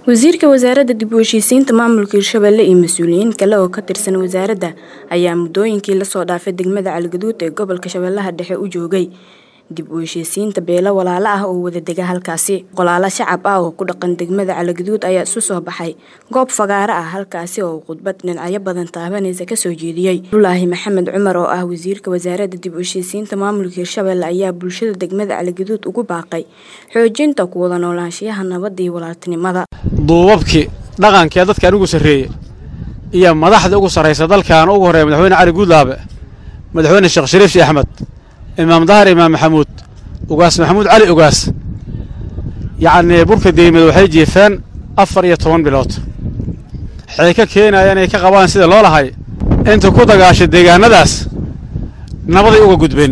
wasiirka wasaaradda dib u heshiisiinta maamulka hirshabelle iyo mas-uuliyiin kale oo ka tirsan wasaaradda ayaa muddooyinkii lasoo dhaafay degmada caligaduud ee gobolka shabeellaha dhexe u joogay dib u heshiisiinta beelo walaalo ah oo wada dega halkaasi qolaalo shacab ah oo ku dhaqan degmada caligaduud ayaa isu soo baxay goob fagaaro ah halkaasi oo khudbad dhinacyo badan taabanaysa kasoo jeediyey abdulaahi maxamed cumar oo ah wasiirka wasaaradda dib u heshiisiinta maamulka hirshabelle ayaa bulshada degmada caligaduud ugu baaqay xoojinta ku wada noolaanshiyaha nabadda iyo walaaltinimada duubabkii dhaqankee dadkaan ugu sarreeye iyo madaxda ugu sarraysa dalkan ugu horreeya madaxweyne cali guudlaabe madaxweyne sheekh shariif shii axmed imaam dahar imaam maxamuud ugaas maxamuud cali ugaas yacnii burka deymed waxay jiifeen afar iyo toban bilood waxay ka keenaya inay ka qabaan sida loo lahay inta ku dagaashay deegaannadaas nabaday uga gudbeen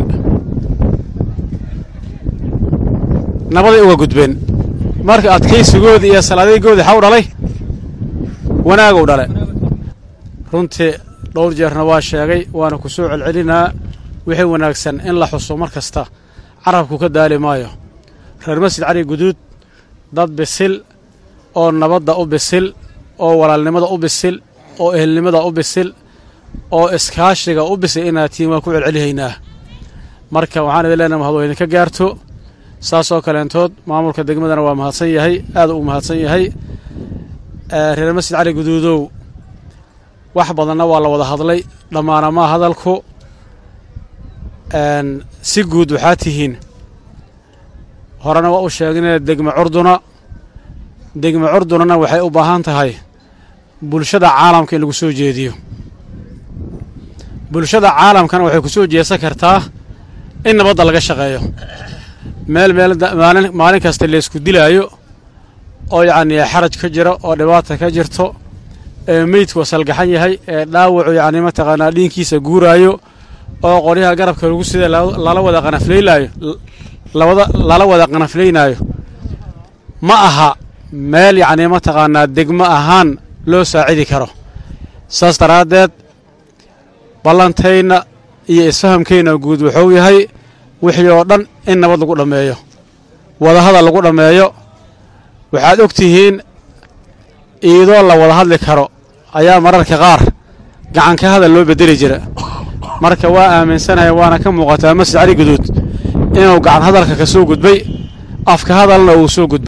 nabaday uga gudbeen marka adkaysigoodii iyo salaadaygoodii xaw dhalay wanaagow dhale runtii dhowr jeerna waa sheegay waana ku soo celcelinaa wixii wanaagsan in la xuso mar kasta carabku ka daali maayo reer masjid cali guduud dad bisil oo nabadda u bisil oo walaalnimada u bisil oo ehelnimada u bisil oo iskaashiga u bisil inaad tihiin waan ku celcelihaynaa marka waxaan idin leenaha mahad idinka gaarto saasoo kaleentood maamulka degmadana waa mahadsan yahay aad u mahadsan yahay reer masjid cali guduudow wax badanna waa la wada hadlay dhammaana maa hadalku si guud waxaa tihiin horena waa u sheegnee degma curduna degma curdunana waxay u baahan tahay bulshada caalamka in lagu soo jeediyo bulshada caalamkana waxay ku soo jeesan kartaa in nabadda laga shaqeeyo meel meel maalin maalin kasta laysku dilaayo oo yacnii xaraj ka jiro oo dhibaata ka jirto ee meydku salgaxan yahay ee dhaawacu yacni mataqaanaa dhiinkiisa guuraayo oo qoryaha garabka lagu sida lala wada qanaflaylaayo lawada lala wada qanaflaynaayo ma aha meel yacnii mataqaanaa degmo ahaan loo saacidi karo saas daraaddeed ballantayna iyo isfahamkayna guud wuxuu yahay wixii oo dhan in nabad lagu dhammeeyo wadahadal lagu dhammeeyo waxaad og tihiin iidoo la wada hadli karo ayaa mararka qaar gacanka hadal loo beddeli jira marka waa aaminsanahay waana ka muuqataa masjid cali guduud inuu gacan hadalka ka soo gudbay afka hadalna uu soo gudbay